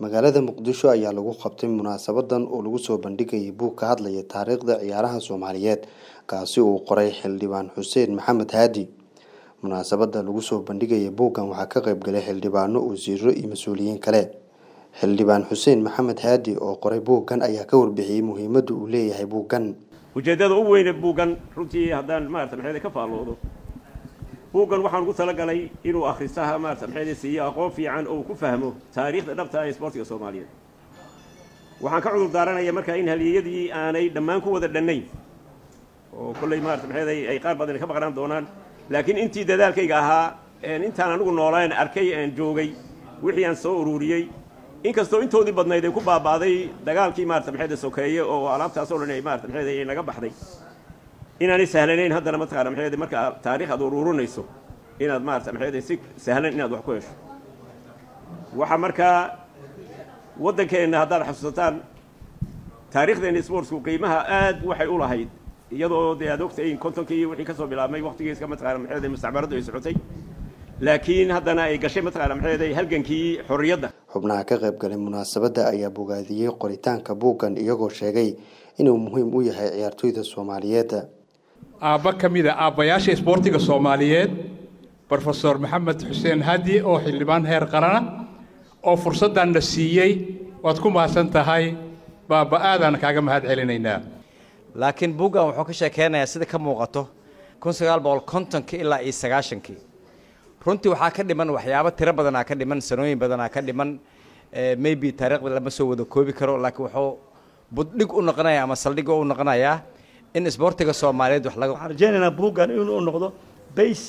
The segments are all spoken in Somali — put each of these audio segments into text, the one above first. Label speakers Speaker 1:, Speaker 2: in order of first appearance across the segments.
Speaker 1: magaalada muqdisho ayaa lagu qabtay munaasabadan oo lagu soo bandhigayay buug ka hadlaya taariikhda ciyaaraha soomaaliyeed kaasi uu qoray xildhibaan xuseen maxamed haadi munaasabada lagu soo bandhigaya buuggan waxaa ka qayb galay xildhibaano wasiiro iyo mas-uuliyiin kale xildhibaan xuseen maxamed haadi oo qoray buuggan ayaa ka warbixiyey muhiimadda uu leeyahay buuggan
Speaker 2: ujeeddada u weyne buuggan runtii haddaan maarata maxayda ka faalloodo buuggan waxaan ugu talagalay inuu akhristaha maarata maxayda siiyo aqoon fiican oo uu ku fahmo taariikhda dhabta ee isboortiga soomaaliyeed waxaan ka cudur daaranaya markaa in haliyeyadii aanay dhammaan ku wada dhannayn oo kolley maarata maxayda ay qaar badan ka maqnaan doonaan laakiin intii dadaalkayga ahaa intaan anigu noolayn arkay aan joogay wixii aan soo ururiyey inkastoo intoodii badnayd ay ku baaba'day dagaalkii maarata maxayda sokeeye oo alaabtaasoo dhan ay maarata maxayda ay naga baxday inaanay sahlanayn haddana mataqaana maxayda marka taariikh aad ururinayso inaad maarata maxayda si sahlan inaad wax ku hesho waxaa markaa waddankeenna haddaad xasuusataan taariikhdeena sportsku qiimaha aad waxay u lahayd iyadoo dee aad ogtahay kontonkii wixii kasoo bilaabmay waqtigiiska mataqana maxayda mustacmaradu ay socotay laakiin haddana ay gashay mataqana maxayda halgankii xorriyadda
Speaker 1: xubnaha ka qayb galay munaasabadda ayaa bogaadiyey qoritaanka buuggan iyagoo sheegay inuu muhiim u yahay ciyaartoyda soomaaliyeed
Speaker 3: aabba ka mid a aabbayaasha isboortiga soomaaliyeed brofesor maxamed xuseen hadi oo xildhibaan heer qarana oo fursaddan na siiyey waad ku mahadsan tahay baaba aadaan kaaga mahad celinaynaa
Speaker 4: laakiin buuggan wuxuu ka sheekeynayaa sida ka muuqato kun sagaal boqol kontonkii ilaa iyo sagaashankii runtii waxaa ka dhiman waxyaabo tiro badanaa ka dhiman sanooyin badanaa ka dhiman maybe taariikhda lama soo wada koobi karo laakiin wuxuu buddhig u noqonaya ama saldhig u noqonayaa in isboortiga soomaaliyeed wax laga
Speaker 5: waxaan rajaynaynaa buuggan inuu noqdo bays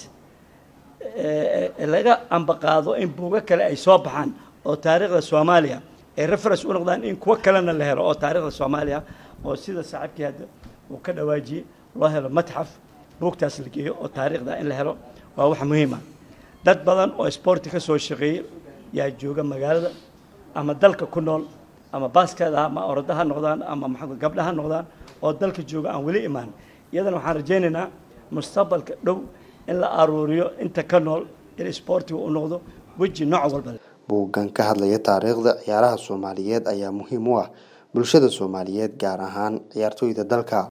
Speaker 5: laga ambaqaado in buugo kale ay soo baxaan oo taariikhda soomaaliya ay reference u noqdaan in kuwo kalena la helo oo taariikhda soomaaliya oo sida saaxiibkii hadda uu ka dhawaajiyey loo helo matxaf buugtaas la geeyo oo taariikhda in la helo waa wax muhiima dad badan oo isboorti ka soo shaqeeyey yaa jooga magaalada ama dalka ku nool ama baaskeeda ama orada ha noqdaan ama maa gabdha ha noqdaan oo dalka jooga aan weli imaan iyadana waxaan rajaynaynaa mustaqbalka dhow in la aruuriyo inta ka nool in isboortiga uu noqdo weji nooc walba
Speaker 1: buuggan ka hadlaya taariikhda ciyaaraha soomaaliyeed ayaa muhiim u ah bulshada soomaaliyeed gaar ahaan ciyaartoyda dalka